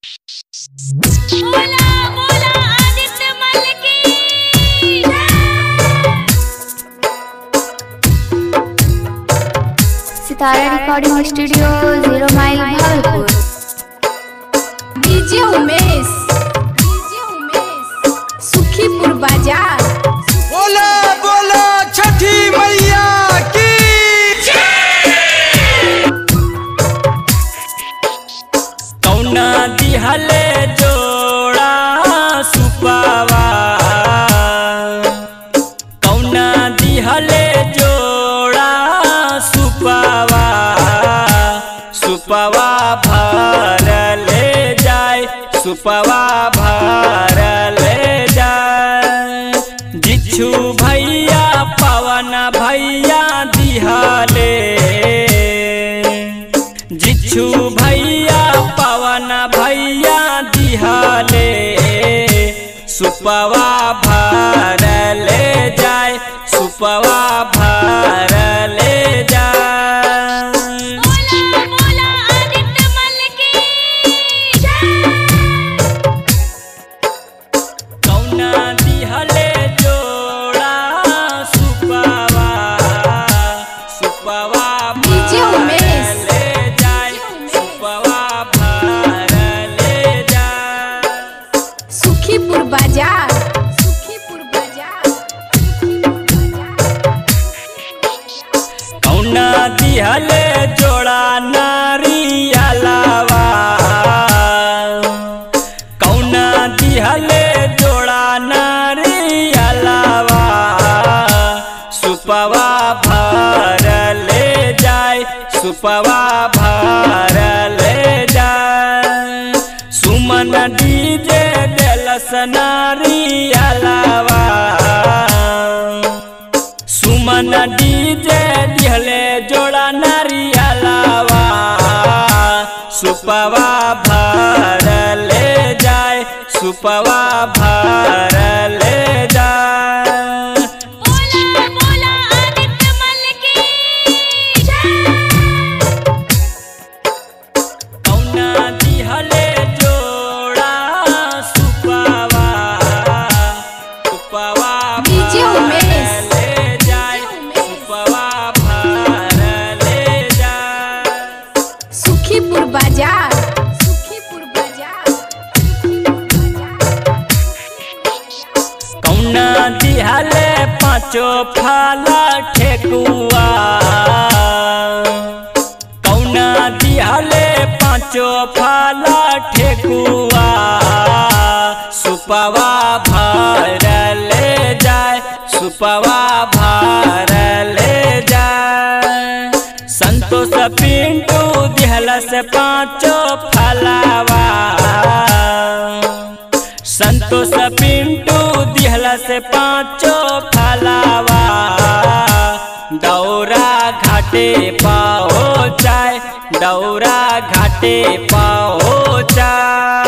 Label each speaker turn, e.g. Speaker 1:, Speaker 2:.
Speaker 1: बोला बोला आदित्य मल की
Speaker 2: सितारा recording studio zero mile Bhagalpur
Speaker 3: DJ Umesh DJ Umesh Sukhipur बाजार
Speaker 4: बोला बोला छठी मैया की
Speaker 5: कौना दिहले जोड़ा सुपावा कौना दिहले जोड़ा सुपावा सुपवा भर ले जाए सुपवा भर ले जाए जिच्छू भैया पवन भैया दिहले जिच्छू भैया पवन भैया दिहले सुपवा भर ले जाए सुपवा भर ले जाए
Speaker 1: बोला बोला आदित्य मल की
Speaker 5: कौना दिहले जोड़ा सुपवा सुपवा
Speaker 3: डीजे उमेश।
Speaker 5: ले जाए सुपवा भर ले जाए
Speaker 3: सुखीपुर बाजार सुखीपुर बाजार
Speaker 5: कौना दिहले जोड़ा नारियलावा कौना दिहले जोड़ा नारियलावा सुपवा भर ले जाए सुपवा भर ले जाए सुमन डीजे देलस नारियलावा सुमन डीजे दिहले जोड़ा नारियलावा सुपवा भर ले जाए सुपवा भर ले जाए
Speaker 1: बोला बोला आदित्य मल की
Speaker 5: कौना दिहले जोड़ा सुपवा सुपवा
Speaker 3: डीजे
Speaker 5: भर
Speaker 3: उमेश।
Speaker 5: ले जाए सुपवा भर ले जाए
Speaker 3: सुखीपुर बाजार सुखीपुर बाजार
Speaker 5: कौना दिहले पाँचो फाला ठेकुआ कौना दिहले पाँचो फाला ठेकुआ सुपवा भर ले जाए सुपवा भर ले जाए संतोष पिंटू दिहलस पाँचो फलावा संतोष पिंटू दिहला से पाँचो फलावा दौरा घाटे पाओ चाय दौरा घाटे पाओ चाय